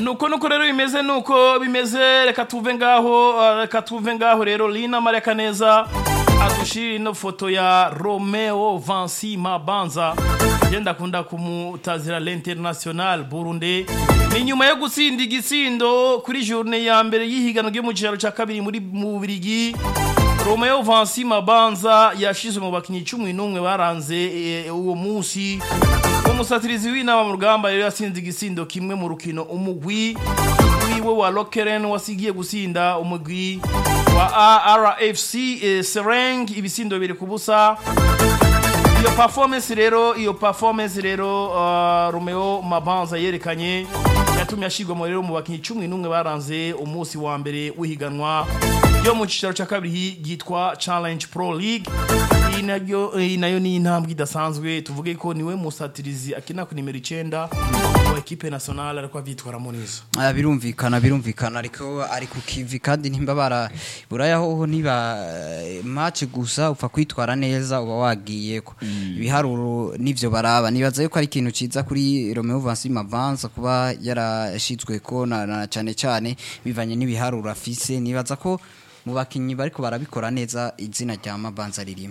nuko nuko rero bimeze nuko bimeze reka tuve ngaho uh, reka tuve ngaho rero Lina Mareka neza adushira ino foto ya Romeo Vansi Mabanza yenda kunda kumutazira l'international Burundi ni nyuma yo gutsinda igisindo kuri journée ya mbere y'ihiganwa ryo mu cyaro ca kabiri muri mu Birigi Romeo Vansi Mabanza yashizwe mu bakinyi 11 baranze eh, uwo munsi umusatirizi w'inama mu rugamba rero yasinze igisindo kimwe mu rukino umugwi wiwe wa Lokeren wasigiye gusinda umugwi wa RFC eh, Sereng ibisindo biri kubusa iyo performance rero iyo performance rero uh, Romeo Mabanza yerekanye yatumye ashigwa rero mu bakinyi 11 baranze umunsi wa mbere w'ihiganwa ryo mu cicaro ca kabiri yitwa Challenge Pro League iyi nayo iyi nayo ni intambwe idasanzwe tuvuge ko niwe musatirizi akina ku nimero 9 wa equipe nationale ariko avyitwaramo neza Ah, birumvikana birumvikana ariko ari ku kivi kandi nimba bara buraya hoho niba eh, match gusa upfa kwitwara neza uba wagiye ko ibiharuro nivyo baraba nibaza yuko ari ikintu ciza kuri Romeo Vansi Mavanza kuba yarashitswe ko na, na cane cane bivanye n'ibiharuro afise nibaza ko mu bakinyi bariko barabikora neza izina rya Mabanza ririmo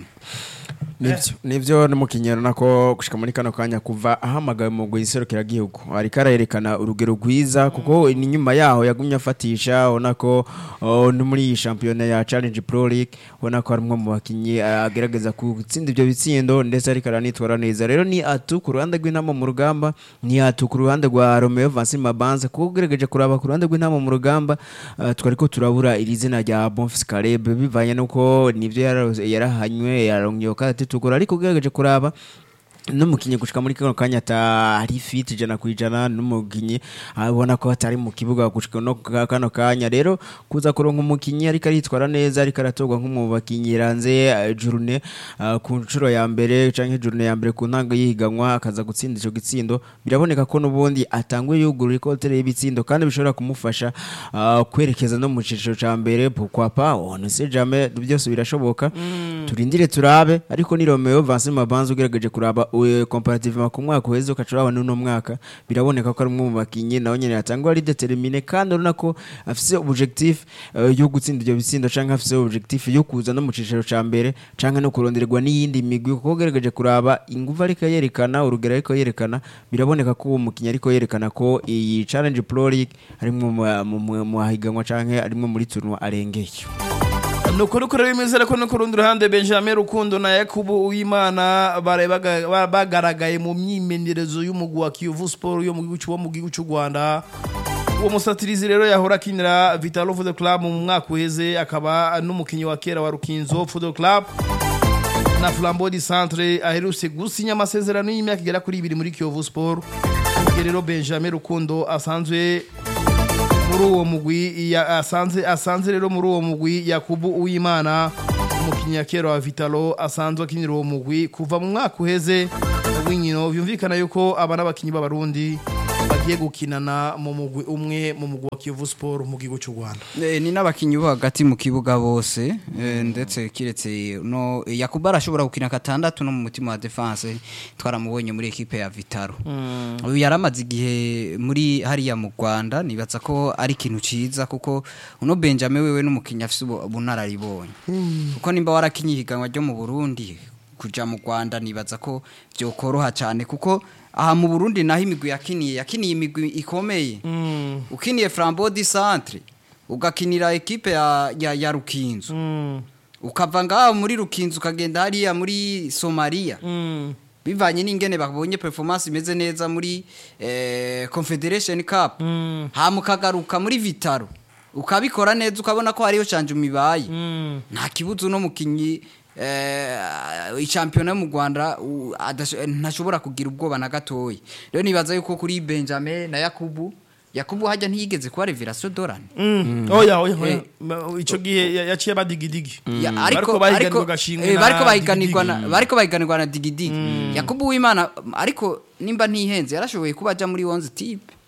nivyo nivyo n'umukinnyi nako gushika muri kano kanya kuva ahamagawe mu guhiserukira gihugu ariko arayerekana urugero rwiza kuko ni nyuma yaho yagumye afatisha ubona ko oh, no muri iyi shampiyona ya Challenge Pro League ubona ko harimwo mu bakinyi agerageza gutsinda ivyo bitsindo ndetse ariko aranitwara neza rero ni atu ku ruhande rw'intama mu rugamba ni atu ku ruhande rwa Romeo Vansi Mabanza kuko ugerageje kuraba ku ruhande rw'intama mu rugamba uh, twariko turabura iri zina rya Bonfils Caleb bivanye nuko nivyo yara- yarahanywe yarongiye kandi tukura ariko ugerageje kuraba n'umukinnyi gushika muri kano kanya atari fit ijana ku ijana n'umukinnyi abona ko atari mu kibuga gushika no ka- kano kanya rero kuza kuronka umukinnyi ariko aritwara neza ariko aratorwa nk'umu bakinnyi ranze eh, journée ah, ku nshuro ya mbere canke journée ya mbere ku ntango yihiganwa akaza gutsinda ico gitsindo biraboneka ko n'ubundi atanguye yugurura ikotere y'ibitsindo kandi bishobora kumufasha ah, kwerekeza no mu ciciro ca mbere pourquoi pas on ne sait jamais byose birashoboka turindire turabe ariko ni Romeo Vincent Mabanza ugerageje kuraba we comparativement ku mwaka uheze ukacuraba n'uno mwaka biraboneka ko ari umwe mu bakinyi nawe nyene yatangwa ari determiné kandi urabona ko afise objectif eh, yo gutsinda ibyo bitsindo canke afise objectif yo kuza no mu ciciro ca mbere canke no kurondererwa n'iyindi migwi kuko ugerageje kuraba inguvu ariko yerekana urugero ariko yerekana biraboneka ko uwo mukinyi ariko yerekana ko iyi Challenge Pro League arimwo mu- mu- mu mu higanwa canke arimwo muri tournoi arengeye nuko nuko rero bimeze ariko no ku rundi ruhande Benjamin Rukundo na Yakubu Uwimana bare baga- ba- bagaragaye mu myimenyerezo y'umugwi wa Kiyovu Sport yo mu gihugu cy'u- wo mu gihugu cy'u Rwanda uwo musatirizi rero yahora akinira Vitalo Football Club mu mwaka uheze akaba n'umukinnyi wa kera wa Rukinzo Football Club na Flambeau du Centre aherutse gusinya amasezerano y'imyaka igera kuri ibiri muri Kiyovu Sport ubwo rero Benjamin Rukundo asanzwe muri uwo mugwi ya- asanze asanze rero muri uwo mugwi Yakubu Uwimana umukinnyi kera wa Vitalo asanzwe akinira uwo mugwi kuva mu mwaka uheze w'inkino byumvikana yuko aba n'abakinnyi b'abarundi bagiye gukinana mu mugwi umwe mu mugwi wa Kiyovu Sport mu gihugu cy'u Rwanda Eh, ni n'abakinyi bo hagati mu kibuga bose eh, ndetse kiretse no Yakuba arashobora gukina katandatu no mu mutima wa defense twaramubonye muri ekipe ya Vitaro uyu yaramaze igihe muri hariya mu Rwanda nibaza ko ari ikintu ciza kuko uno Benjamin wewe n'umukinyi afise ubu- ubunararibonye kuko nimba warakinye ihiganwa ryo mu Burundi kuja mu Rwanda nibaza ko byokoroha cyane kuko aha mu Burundi naho imigwi yakiniye yakiniye imigwi ikomeye ukiniye Flambeau du Centre ugakinira ekipe ya, ya, ya Rukinzo ukava ngaho muri Rukinzo ukagenda hariya muri Somalia bivanye n'ingene babonye performance imeze neza muri eh, Confederation Cup hama ukagaruka muri Vitaro ukabikora neza ukabona ko hariyo canje umibaye nta kibuzo no mukinyi eh, ichampiyona yo mu Rwanda u- adasho- ntashobora kugira ubwoba na gatoyi rero nibaza yuko kuri Benjamin na Yakubu Yakubu hajya ntiyigeze kuba Revelation Dorane oya oya oya Eh. Ma- ico gihe ya- yaciye badigidigi Ya, bariko bahiganirwa gashingwe eh, na bariko bahiganirwa na Digidigi. bariko bahiganirwa na digidigi yakubu w'imana ariko nimba ntihenze yarashoboye kuba aja muri 11 type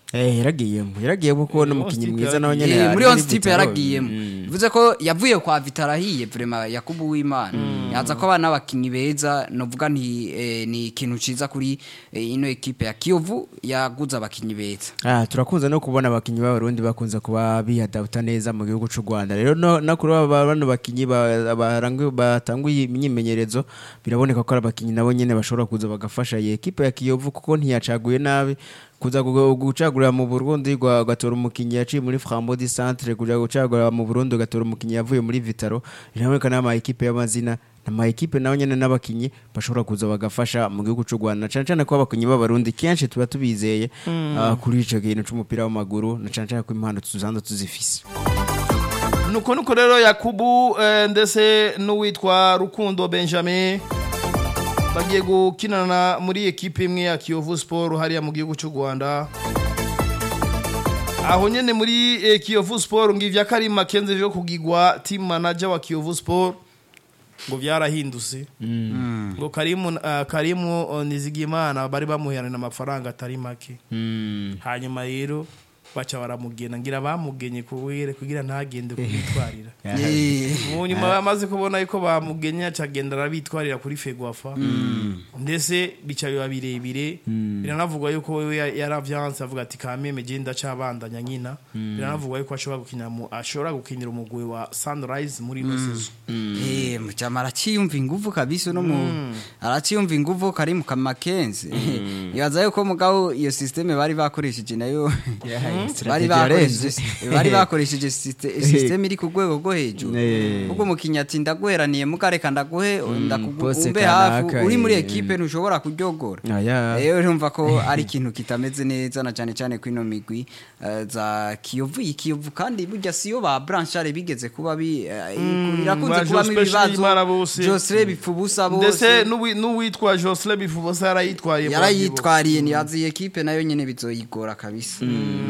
Eh, yaragiyemo yaragiyemo kuko n'umukinnyi Stipe mwiza nawe yaragiye. nyene Eh, ari muri on muri stipe Vitaro. yaragiyemo bivuze ko yavuye kwa vitara ahiye vrema yakubu w'imana yaza ko abana n'abakinnyi beza novuga nti eh, ni ikintu ciza kuri eh, ino ekipe ya kiyovu yaguze abakinnyi beza Ah, turakunze no kubona abakinnyi b'abarundi bakunze kuba bihadabuta neza mu gihugu cy'u Rwanda rero no, no kuri aba bano bakinnyi ba- barangu- batanguye imyimenyerezo biraboneka ko ari abakinnyi nabo nyene bashobora kuza bagafasha iyi ekipe ya Kiyovu kuko ntiyacaguye nabi kuza gu- gucagurira mu Burundi gwa- gatora umukinnyi yaciye muri Frambo di Centre kuja gucagurira mu Burundi gatora umukinnyi yavuye muri Vitaro biraboneka n'ama ekipe y'amazina ama ekipe nawe nyene n'abakinyi bashobora kuza bagafasha mu gihugu cy'u Rwanda na cane cane ko abakinyi b'abarundi kenshi tuba tubizeye ah, kuri ico kintu c'umupira w'amaguru na cane cane ko impano tuzanda tuzifise nuko nuko rero yakubu eh, ndetse n'uwitwa rukundo benjamin bagiye gukinana muri ekipe imwe ya kiyovu siporo hariya mu gihugu cy'u rwanda aho nyene muri eh, kiyovu siporo ngo ivya karima kenze vyo kugigwa team manager wa kiyovu siporo ngo vyarahindutse ngo karimu uh, karimu uh, nizigimana bari bamuherana amafaranga atari make hanyuma rero baca baramugena ngira bamugenye kuwere kugira ntagende kubitwarira Eh, mu nyuma bamaze kubona yuko bamugenye acagenda arabitwarira kuri fegwafa ndetse bica biba birebire biranavugwa yuko wewe ya- yaravyanse avuga ati kameme je ndacabandanya nyina biranavugwa yuko ashobora gukinira mu ashobora gukinira umugwi wa Sunrise muri ino season eh, muchama araciyumva inguvu kabisa no mu araciyumva inguvu kari mu kamakenzi yaza yuko mugabo iyo systeme bari bakoresheje nayo bari bakoresheje bari bakoresheje syste- systeme iri ku rwego rwo hejuru Eh. ubwo mukinya ati ndaguheraniye mukareka ndaguhe ndakugu- pose umbe hafi kanaka, uri muri eh. ekipe ntushobora kuryogora Aya. rero urumva ko ari ikintu kitameze neza na cyane cyane kwino migwi eh, za kiyovu iyi kiyovu kandi burya siyo ba branchare bigeze kuba bi eh, birakunze ba kubamo Jospeh ibibazo Shimara bose. Josre bipfubusa ndetse bose n'uwi- n'uwitwa Jocelyn Bifubosa yarayitwariye yarayitwariye ntiyazi iyi ekipe nayo nyine bizoyigora kabisa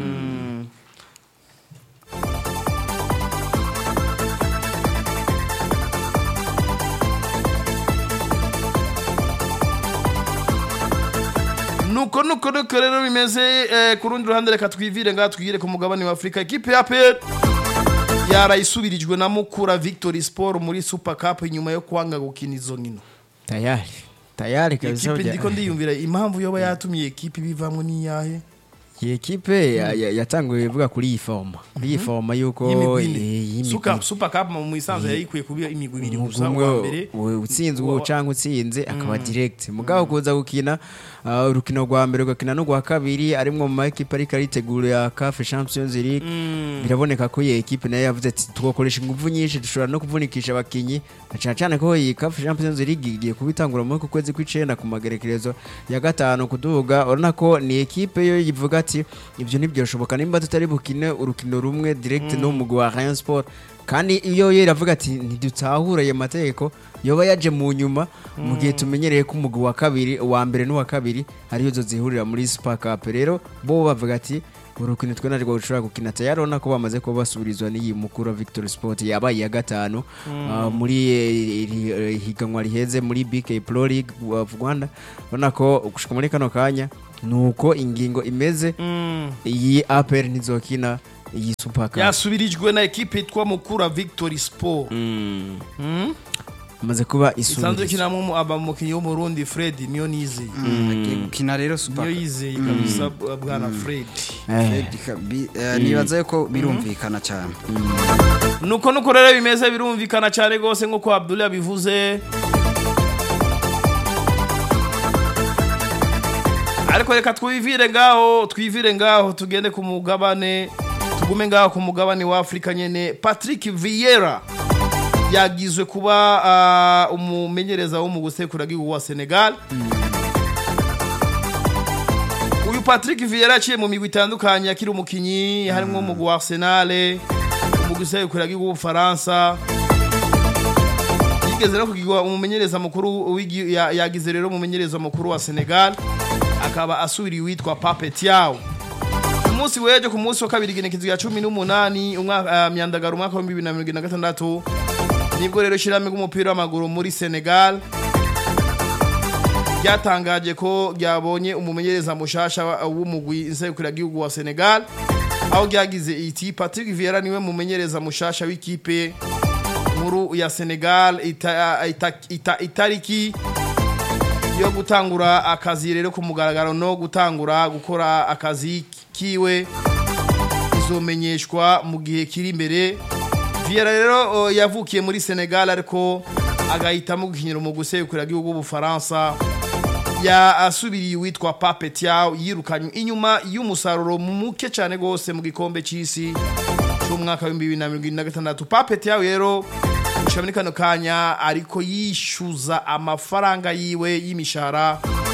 nuko nuko nuko rero bimeze eh, ku rundi ruhande reka twivire ngaha twigire ku mugabane wa afurika ekipe ya pet yarayisubirijwe na mukura victory sport muri super cup nyuma yo kwanga gukina izo nkino tayari tayari kabisa ekipe burya- ndiko ndiyumvira impamvu yoba yatumye ekipe ibivamwo n'iyahe iyi ekipe ya- ya- yatanguye ivuga kuri iyi foroma kuri iyi foroma yuko y'imigwi eh, ine y'imigwi Suka- super cup mu isanzwe yari ikwiye kuba imigwi ibiri gusa umugwi uwa umwe mbere we- utsinzwe wa- cyangwa utsinze akaba direct mugabo kuza gukina ah, urukino rwa mbere ugakina n'urwa kabiri arimwo mu maekipe ariko aritegura CAF Champions League biraboneka ko iyi ekipe nayo yavuze ati tugakoresha ingufu nyinshi dushobora no kuvunikisha abakinyi na cyane cyane ko iyi CAF Champions League igiye kubitangura muri ku kwezi kw'icenda ku magerekerezo ya gatanu kuduga urabona ko ni ekipe yo yivuga ati ibyo ntibyoshoboka nimba tutari bukine urukino rumwe direct no mu wa Rayon Sport kandi iyo yo iravuga ati ntidutahura ayo mategeko yoba yaje mu nyuma mu gihe tumenyereye ko umugwi wa kabiri uwa mbere n'uwa kabiri ariyo zo zihurira muri super cup rero bo bavuga ati urukino twe narwo dushobora gukina tayari urabona ko bamaze kuba basubirizwa n'iyi mukuru wa victory sport yabaye iya gatanu ah, muri eh, iri- eh, higanwa riheze muri bk pro league of rwanda urabona ko gushika muri kano kanya ni uko ingingo imeze iyi apr ntizokina iyi super cup yasubirijwe na ekipe yitwa mukura victory sport amaze kuba isanzwe isubirizwa ikinamo abamukinnyi w'umurundi fred niyo nizeye agiye gukina rero super niyo yizeye kabisa bwana fred Eh. Fred Kabi- eh, nibaza yuko birumvikana cyane nuko nuko rero bimeze birumvikana cyane rwose nk'uko abdul yabivuze ariko reka twivire ngaho twivire ngaho tugende ku mugabane tugume ngaho ku mugabane wa afurika nyene patrick vieira yagizwe kuba ah, umumenyereza wo mu gusekura bw'igihugu wa senegal uyu patrick vieira yaciye mu migwi itandukanye akiri umukinyi harimo umugwi wa arsenal umugwi usekura bw'igihugu w'ubufaransa yigeze no kugirwa umumenyereza mukuru w'igi- ya- yagize rero umumenyereza mukuru wa senegal akaba asubiriye uwitwa pape tiaw ku munsi w'ejo ku munsi wa kabiri igenekezo ya cumi n'umunani umwaka ah, myandagaro umwaka wa bibiri na mirongo ine na gatandatu nibwo rero ishyirahamwe ry'umupira w'amaguru muri senegal ryatangaje ko ryabonye umumenyereza mushasha wa- w'umugwi nserukiragihugu wa Senegal aho ryagize iti Patrick Vieira niwe mumenyereza mushasha w'ikipe nkuru ya Senegal ita, ita, ita, itariki yo gutangura akazi rero ku mugaragaro no gutangura gukora akazi kiwe izomenyeshwa mu gihe kiri imbere Vieira rero o, yavukiye muri Senegal ariko agahitamo gukinira mu gusekura gihugu w'Ubufaransa yasubiriye witwa Pape Thiaw yirukanywe inyuma y'umusaruro muke cyane gose mu gikombe c'isi cy'umwaka wa 2026 Pape Thiaw rero gushika muri kano kanya ariko yishyuza amafaranga yiwe y'imishahara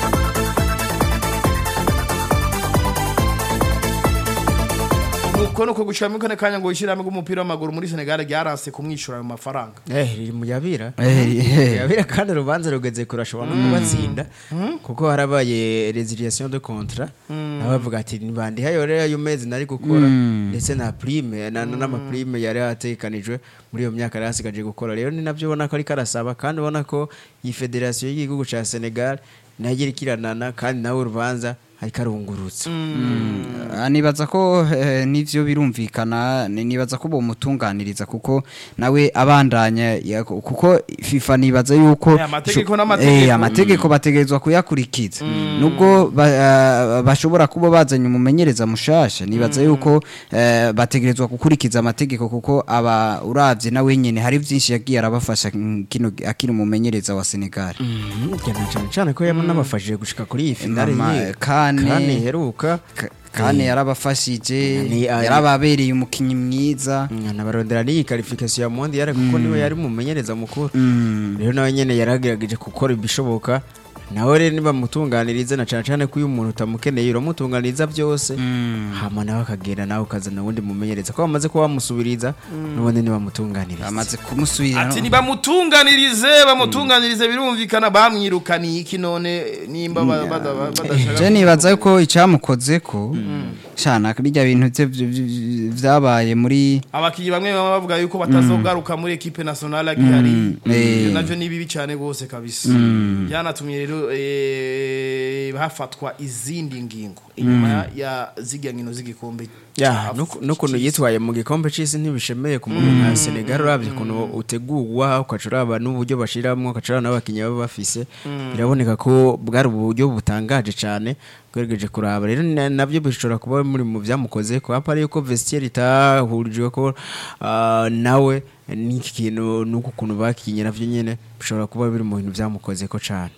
nuko nuko gushika muri kano kanya ngo ishyirahamwe ry'umupira w'amaguru muri Senegal ryaranse kumwishyura ayo mafaranga eh riri mu yabira Eh, eh. yabira kandi urubanza rugeze kurashobora no kubatsinda kuko harabaye resiliation de contrat nawe bavuga ati nibandihayo rero ayo mezi nari gukora ndetse na prime na na- n'amaprime yari yatekanijwe muri iyo myaka yari asigaje gukora rero ni nabyo ubona ko ariko arasaba kandi ubona ko iyi federasiyo y'igihugu cya Senegal nayo igira ikiranana kandi nawe urubanza ariko arungurutsa Ah, nibaza ko eh, nivyo birumvikana ni- nibaza ko bomutunganiriza kuko nawe abandanya ya- kuko FIFA nibaza yuko Eh, amategeko sho- n'amategeko. eh, amategeko bategerezwa kuyakurikiza nubwo ba- ah, bashobora kuba bazanye umumenyereza mushasha nibaza yuko eh, bategerezwa gukurikiza amategeko kuko aba uravye nawe nyene hari vyinshi yagiye arabafasha mm, kino akiri umumenyereza wa Senegal cyane cyane cyane ko yamufashije gushika kuri iyi finale Mama, ye Kane- kandi iheruka Ka- kandi yarabafashije Ni- ah, yarababereye umukinyi mwiza nabarondera n'iyi qualification ya mondial kuko niwe yari umumenyereza mukuru Mm. rero nawe nyene yaragerageje gukora ibishoboka nawe rero nibamutunganiriza na cyane cyane ko iyo umuntu utamukeneye uramutunganiriza byose hama nawe akagenda nawe ukazana uwundi mumenyereza ko bamaze kuba bamusubiriza n'ubundi nibamutunganiriza bamaze kumusubirira ati nibamutunganirize bamutunganirize birumvikana bamwirukaniye iki none nimba ba- bada- badashaka je nibaza yuko icyamukoze ko shana bijya bintu bye vy- vy- vyabaye muri abakinnyi bamwe baba bavuga yuko batazogaruka muri equipe nationale agihari eh. Ivyo navyo ni bibi cyane gose kabisa byanatumye rero eh, hafatwa izindi ngingo inyuma ya zirya nkino z'igikombe ya ca nuku- Af- n'ukuntu c'isi. yitwaye mu gikombe c'isi ntibishemeye ku muntu nka Senegal urabye ukuntu utegurwa ukaca uraba n'uburyo bashiramwo ukaca uraba n'abakinnyi baba bafise biraboneka ko bwari uburyo butangaje cyane bweregeje kuraba rero na- nabyo bishobora kuba muri mu byamukoze ko hapa yuko vestiaire itahurijwe ko ah, nawe n'iki kintu n'uku kuntu bakinye navyo nyene bishobora kuba biri mu bintu byamukoze ko cyane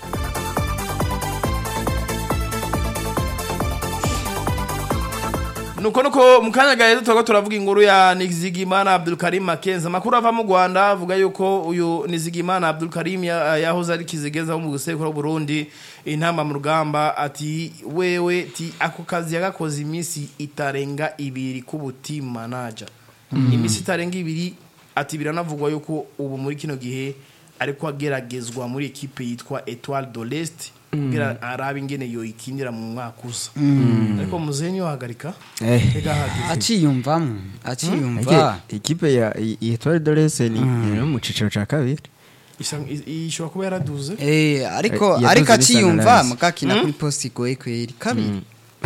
nuko nuko mu kanya gahe turiko turavuga inkuru ya Nizigimana Abdul Karim Makenza amakuru ava mu Rwanda avuga yuko uyu Nizigimana Abdul Karim ya- yahoze ari kizigeza mu gusekura Burundi intama mu rugamba ati wewe ti ako kazi yagakoze iminsi itarenga ibiri ku team manager iminsi itarenga ibiri ati biranavugwa yuko ubu muri kino gihe ariko ageragezwa muri ekipe yitwa Etoile de l'Est kugira arabe ingene yo ikinira mu mwaka uza ariko muzenyi wahagarika Eh. Ega hageze. aciyumvamo aciyumva ikipe ya iyi Etoile de l'Est ni ni mu ciciro ca kabiri Isa- i- ishobora kuba yaraduze eh ariko Eh, yaduze ariko bisa na aciyumva Lance. mugakina kuri post igoye kweri kabiri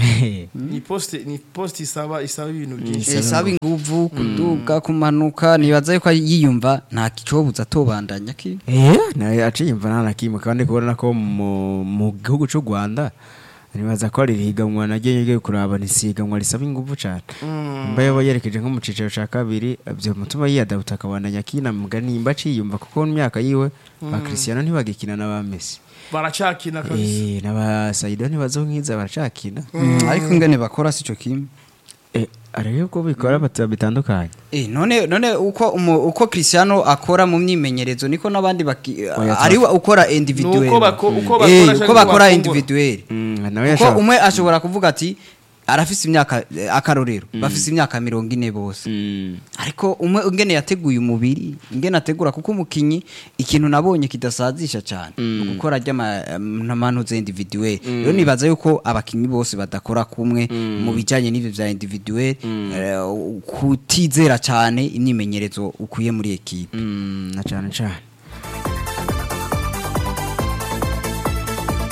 ni poste ni poste isaba isaba ibintu byinshi Eh, saba inguvu kuduga kumanuka nibaza yuko yiyumva nta kicobuza atobandanya ki Eh, nawe aciye imva nta na kimwe kandi kubona ko mu mu gihugu cy'u Rwanda nibaza ko ari higanwa naryo ngiye kuraba nisiganwa risaba ingufu cyane mba yaba yerekeje nko mu ciciro ca kabiri byo mutuma yiyadabuta akabandanya akina mugani nimba aciyumva kuko mu myaka yiwe ba Cristiano ntibagikina na ba Messi baracakina kabisa eh na ba Saido ntibazonkiza baracakina ariko ingene bakora sico kimwe eh arebe ko bikora bata bitandukanye Eh, none none uko umu, uko Cristiano akora mu myimenyerezo niko nabandi baki Oya, ari we ukora individuel Nuko bako- uko bakora eh, canke uko bakora bakungura. individuel mm, nawe kuko yashaka umwe ashobora kuvuga ati arafise imyaka eh, akarorero bafise imyaka mirongo ine bose mm. ariko umwe ingene yateguye umubiri ingene ategura kuko umukinyi ikintu nabonye kidasazisha cyane mm. gukora ry'amanuze individuel rero nibaza yuko abakinyi bose badakora kumwe mu bijanye n'ivyo vya individuel eh, kutizera cyane imyimenyerezo ukuye muri ekipe Mm, na cyane cyane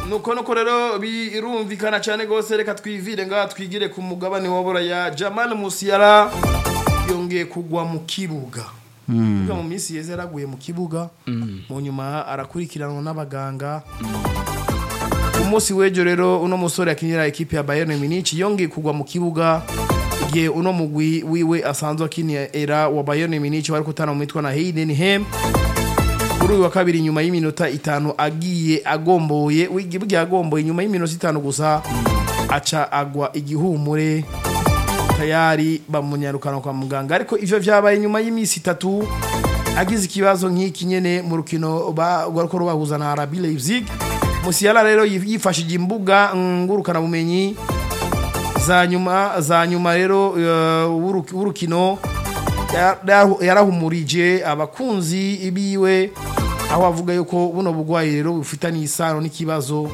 nuko nuko rero birumvikana cyane rwose reka twivire ngaha twigire ku mugabane wa buraya jamal musiyara yongeye kugwa mu kibuga Kuvuga mu minsi yeze yaraguye mu kibuga mu nyuma arakurikiranwa n'abaganga umunsi w'ejo rero uno musore akinira ekipe ya Bayern Munich yongeye kugwa mu kibuga igihe uno mugwi wiwe asanzwe akinira wa Bayern Munich wari kutana mu mitwa na Heidenheim kuri uyu wa kabiri nyuma y'iminota itanu agiye agomboye bugiye agomboye nyuma y'iminota itanu gusa aca agwa igihumure tayari bamunyarukana kwa muganga ariko ivyo vyabaye nyuma y'iminsi itatu agize ikibazo nk'iki nyene mu rukino rwariko rubahuza na RB Leipzig Musiala rero yifashije imbuga ngurukana bumenyi za nyuma za nyuma rero uh, w'urukino yarahumurije abakunzi biwe aho avuga yuko buno bugwayi rero bufitanye isano n'ikibazo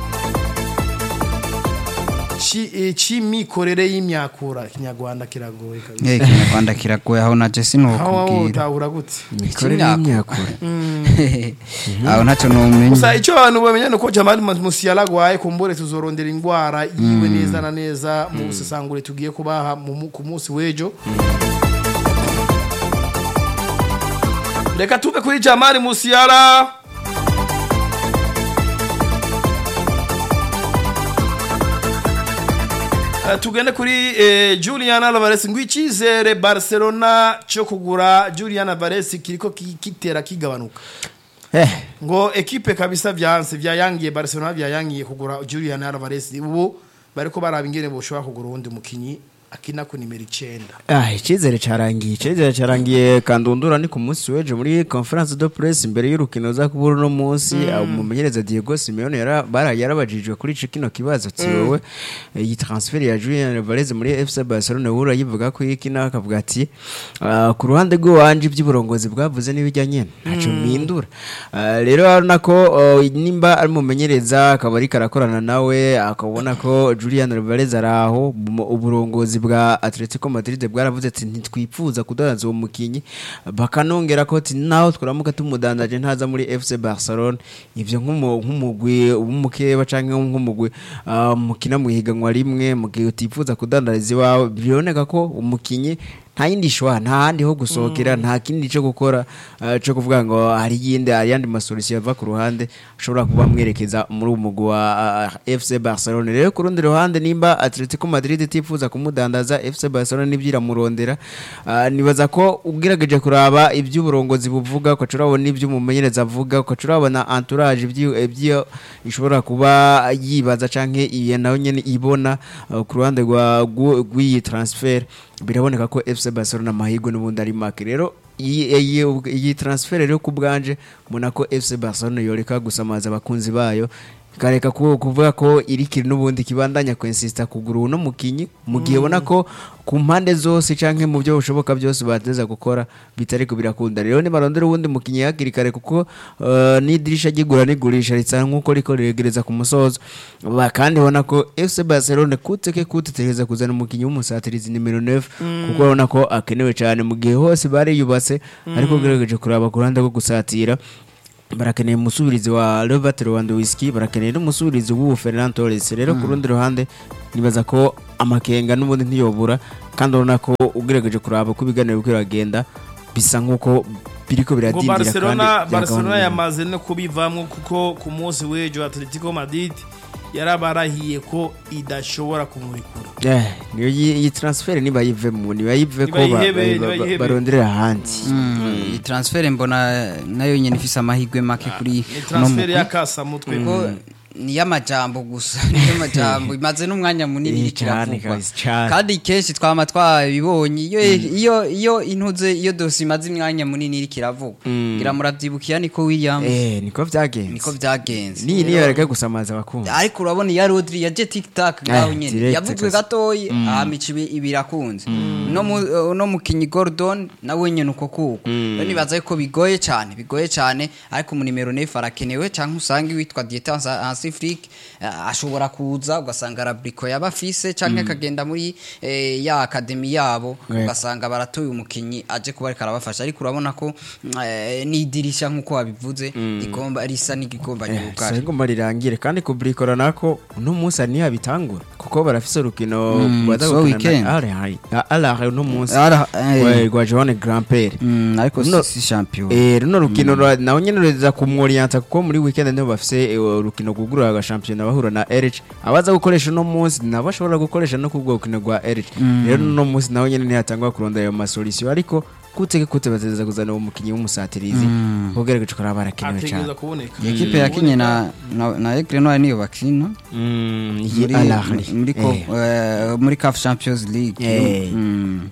c'imikorere y'imyakura ikinyarwanda kiragoye kabisa Eh kinyarwanda kiragoye aho na Jesse no aho kubwira utahura gute imikorere y'imyakura aho ntacyo numenya gusa icyo abantu bamenya ni uko Jamal Musiala agwaye kumbure tuzorondera indwara yiwe neza na neza mu busesangure tugiye kubaha mu- ku munsi w'ejo reka tuve kuri Jamal Musiala Eh, tugende kuri eh, Julian Alvarez ngo icyizere Barcelona cyo kugura Julian Alvarez kiriko ki- kitera kigabanuka eh ngo ekipe kabisa vyanse vyayangiye Barcelona vyayangiye kugura Julian Alvarez ubu bariko baraba ingene boshobora kugura uwundi mukinyi akina ku nimero 9 Ah, icyizere cyarangiye icyizere cyarangiye kandundura ni ku munsi w'ejo muri conference de presse imbere y'urukino za kubura uno munsi umumenyereza Diego Simeone yara bara- yarabajijwe kuri ico kino kibazo ati wowe iyi transfer ya Julian Alvarez muri FC Barcelona wura yivuga ko ikina akavuga ati ah, ku ruhande rw'iwanje iby'uburongozi bwavuze n'ibijyanye ntaco mpindura Ah, rero urabona ko oh, nimba ari umumenyereza akaba ariko arakorana nawe akabona ko Julian Alvarez ari aho mu- uburongozi bwa Atletico Madrid bwaravuze ati ntitwifuza kudandaza uwo mukinyi bakanongera ko ati naho twaramuka tumudandaje ntaza muri FC Barcelona ivyo nk'umu- nk'umugwi w'umukeba canke nk'umugwi ah, mukina mu higanwa rimwe mu gihe utifuza kudandariza iwawe biboneka ko umukinyi nta yindi shwa nta handi ho gusohokera nta kindi cyo gukora uh, cyo kuvuga ngo hari yindi hari yandi masolisiyo ava ku ruhande ashobora kuba amwerekeza muri uwo mugwi wa uh, FC Barcelona rero ku rundi ruhande nimba Atletico Madrid itifuza kumudandaza FC Barcelona nibyiramurondera uh, nibaza ko ugerageje kuraba iby'uburongozi buvuga ukaca urabona ibyo umumenyereza avuga ukaca urabona entourage ibyo ibyo ishobora kuba yibaza canke iyo nayo nyene ibona uh, ku ruhande rwa rw'u- rw'iyi transfer biraboneka ko FC Barcelona amahirwe n'ubundi ari make rero iyi iyi- iyi transfer rero ku bwanje mbona ko FC Barcelona yoreka gusamaza abakunzi bayo ikareka ku- kuvuga ko iri kiri n'ubundi kibandanya kwensista kugura uno mukinyi mu gihe ubona ko ku mpande zose canke mu byo bushoboka byose bateza gukora bitari ko birakunda rero nibarondera uwundi mukinyi hakiri kare kuko uh, n'idirisha ry'igura n'igurisha risa nk'uko riko riregereza ku musozo Ba- kandi ubona ko FC Barcelona kuteke kutetereza kuzana umukinyi w'umusatirizi nimero 9 kuko urabona ko akenewe cyane mu gihe hose bariyubatse ariko ugerageje kuraba ku ruhande rwo gusatira barakeneye umusubirizi wa Robert Lewandowski barakeneye n'umusubirizi w'ubu Ferran Torres rero ku rundi ruhande nibaza ko amakenga n'ubundi ntiyobura kandi urabona ko ugerageje kuraba ko ibiganiro biriko biragenda bisa nk'uko biriko ngo biradindira Barcelona kandi Barcelona byagabanura. yamaze no kubivamwo kuko ku munsi w'ejo Atletico Madrid yarabarahiye ko idashobora kumurekura Eh, niyo yi- iyi transfer niba yivemo niba yive ko ba- Nibayihebe, ba- ba- nibayihebe. baronderera ahandi iyi transfer mbona nayo nyine ifise amahirwe make kuri ni uno transfer mugwi. y'akasamutwe kuko ni y'amajambo gusa niyo majambo imaze n'umwanya munini Eh, iriko cane iravugwa kabisa, cane. kandi kenshi twama twabibonye iyo iyo iyo intuze iyo dosi imaze umwanya munini iriko iravugwa ngira muravyibukiye niko Williams eh niko vyagenze niko vyagenze niyi niyo yareka gusamaza abakunzi ariko urabona iya Rodri ya je TikTok ngaho Eh, nyene direct yavuzwe kabisa. gatoyi ahamica ibi- ibirakunze no mu no mukinyi Gordon nawe nyene uko kuko rero nibaza ko bigoye cyane bigoye cyane ariko mu nimero 9 arakenewe canke usange witwa Dieter Pacific eh, ashobora kuza ugasanga arabriko yabafise canke akagenda muri eh, ya academy yabo Yeah. ugasanga baratoye umukinyi aje kuba ariko arabafasha ariko urabona ko eh, n'idirisha nk'uko wabivuze rigomba risa n'igigomba nyugari ngomba rirangire kandi kubrikora nako uno munsi ari niyo bitangura kuko barafise urukino baza so gukina weekend. na Al-Ahly Al-Ahly uno munsi Al- eh. we- rwa Johan Grand Père Mm, ariko No. si si champion Eh, runo rukino rwa- nawe nyene reza kumworienta kuko muri weekend niho bafise eh, urukino kugura agashampiyona bahura na Erich abaza gukoresha uno munsi nabo bashobora gukoresha no kubwo rukino rwa Erich rero uno munsi nawe nyene ntiyatangwa kurondera ayo masolution ariko kuteke kute bateza kuzana uwo mukinyi w'umusatirizi ubwere ko barakenewe cyane ategereza kuboneka ekipe yakinye na na, na Aigle Noir niyo bakina Mm, iyi muri Al-Ahly. muri ko Eh. eh, muri CAF Champions League Eh. Mm.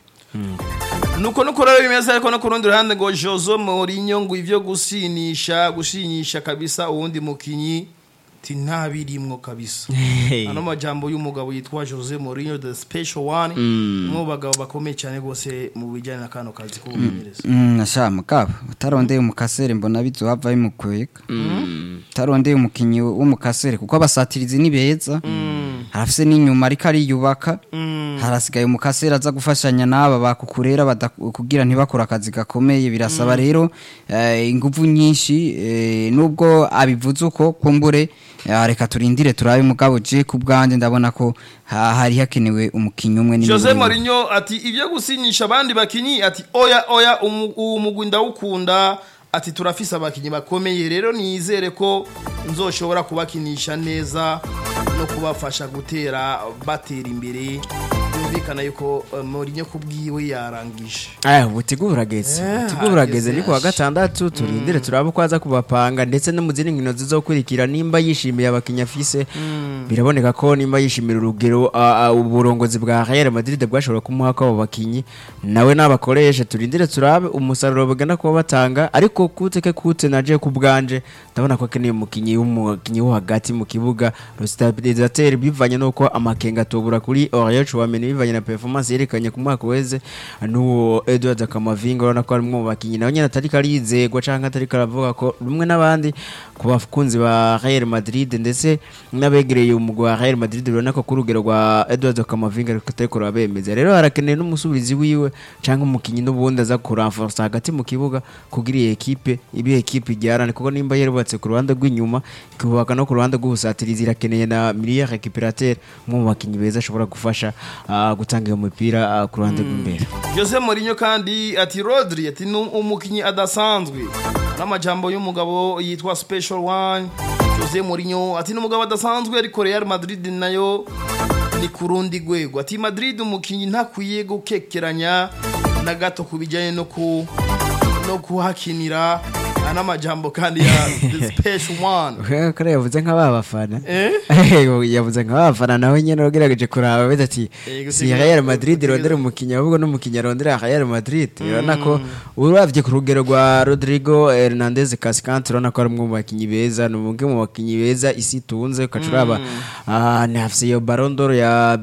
nuko nuko rero bimeze ariko no ku rundi ruhande ngo Jose Mourinho ngo ivyo gusinisha gushinyisha kabisa uwundi mukinyi ti ntabirimwo kabisa Hey. ano majambo y'umugabo yitwa Jose Mourinho the special one umwe mu bagabo bakomeye cyane rwose mu bijyanye na kano kazi k'ubumenyereza Mm, nasha mugabo utarondeye umukasere mbona bizohava bimukwega utarondeye umukinyi w'umukasere kuko abasatirizi ni beza harafise n'inyuma ariko ariyubaka harasigaye umukasere aza gufashanya n'aba bakukurera bada- kugira ntibakore akazi gakomeye birasaba rero eh, inguvu nyinshi eh, nubwo abivuze uko kumbure eh, reka turindire turabe mugabo je ku bwanjye ndabona ko ha- hari hakenewe umukinyi umwe Jose n'imwe. Mourinho ati ivyo gusinyisha abandi bakinyi ati oya oya umu- uwo mugwi ndawukunda ati turafise abakinyi bakomeye rero nizere ko nzoshobora kubakinisha neza no kubafasha gutera batera imbere byumvikana yuko eh, Mourinho kubwiwe yarangije aya ubutigu burageze Eh, ubutigu burageze hageze ni kuwa gatandatu turindire turabe uko aza kubapanga ndetse no mu zindi nkino zizokurikira nimba yishimiye abakinnyi afise biraboneka ko nimba yishimira urugero a- a- uburongozi bwa Real Madrid bwashobora kumuha ko abo bakinyi nawe n'abakoresha turindire turabe umusaruro bagana kuba batanga ariko kuteke kute naje ku bwanje ndabona ko akeneye umukinyi w'umukinyi wo hagati mu kibuga stabilisateur bivanye nuko amakenga atubura kuri Aurelien Chouameni bivanye na performance yerekanye ku mwaka weze n'uwo Edward Kamavinga urabona ko ari umwe mu bakinyi nawe nyine atari karizegwa canke atari karavuga ko rumwe n'abandi ku bakunzi ba Real Madrid ndetse n'abegereye umugwi wa Real Madrid urabona ko ku rugero rwa Edward Kamavinga ariko atari kurabemeza rero harakeneye n'umusubizi wiwe canke umukinyi n'ubundi aza kuranforsa hagati mu kibuga kugira iyi ekipe ibe ekipe ijyarane kuko nimba yarubatse ku ruhande rw'inyuma ikubaka no ku ruhande rw'ubusatirizi irakeneye na miliya récupérateur umwe mu bakinyi beza ashobora gufasha ah, gutanga iyo mupira ah, ku ruhande rw'imbere Jose Mourinho kandi ati Rodri ati ni umukinyi adasanzwe n'amajambo y'umugabo yitwa Special One Jose Mourinho ati ni umugabo adasanzwe ariko Real Madrid nayo ni ku rundi rwego ati Madrid umukinyi ntakwiye gukekeranya na gato ku bijyanye no ku no kuhakinira aya n'amajambo kandi ya the special one kare yavuze nk'aba bafana Eh? yavuze nk'aba bafana nawe nyine wagerageje kuraba beza ati Eh, si gutegeza- Real Madrid gutegeza- irondera umukinnyi ahubwo n'umukinnyi arondera Real Madrid urabona ko uravye ku rugero rwa Rodrigo Hernandez Cascante urabona ko ari umwe mu bakinyi beza ni umwe mu bakinyi beza isi itunze ukaca uraba ah, ni afise iyo Ballon d'Or ya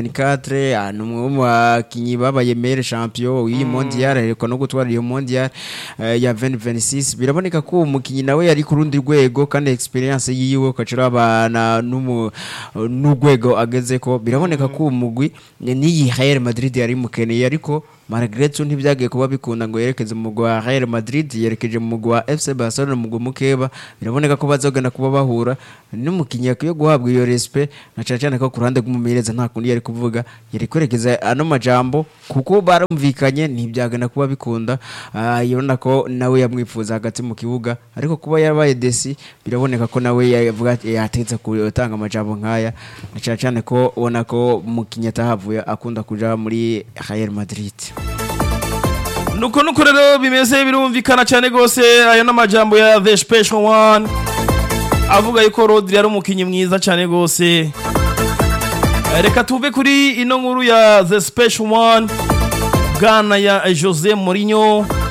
2024 ah, ni umwe mu bakinyi babaye meilleur champion w'iyi mondial ariko no gutwara iyo mondial eh, ya 2026 biraboneka ko uwo mukinyi nawe yari ku rundi rwego kandi experience yiwe ukaca urabana n'umu- n'urwego ageze ko biraboneka ko uwo mugwi n'iyi Real Madrid yari mukeneye ariko Margaret ntibyagiye kuba bikunda ngo yerekeze mu mugwi wa Real Madrid yerekeje mu mugwi wa FC Barcelona mu mugwi mukeba biraboneka ko bazogana kuba bahura n'umukinnyi yakwiye guhabwa iyo respect na cyane cyane ko ku ruhande rw'umumenyereza nta kundi yari kuvuga yari kwerekeza ano majambo kuko barumvikanye ntibyagana kuba bikunda Ah, urabona ko nawe yamwifuza hagati mu kibuga ariko kuba yarabaye desi biraboneka ko nawe yavuga ati, yatetse gutanga amajambo nk'aya na cyane cyane ko ubona ko umukinnyi atahavuye akunda kuja muri Real Madrid nuko nuko rero bimeze birumvikana cyane rwose ayo n'amajambo ya the special one avuga yuko Rodri ari umukinnyi mwiza cyane rwose Eh, reka tuve kuri ino nkuru ya the special one bwana ya Jose Mourinho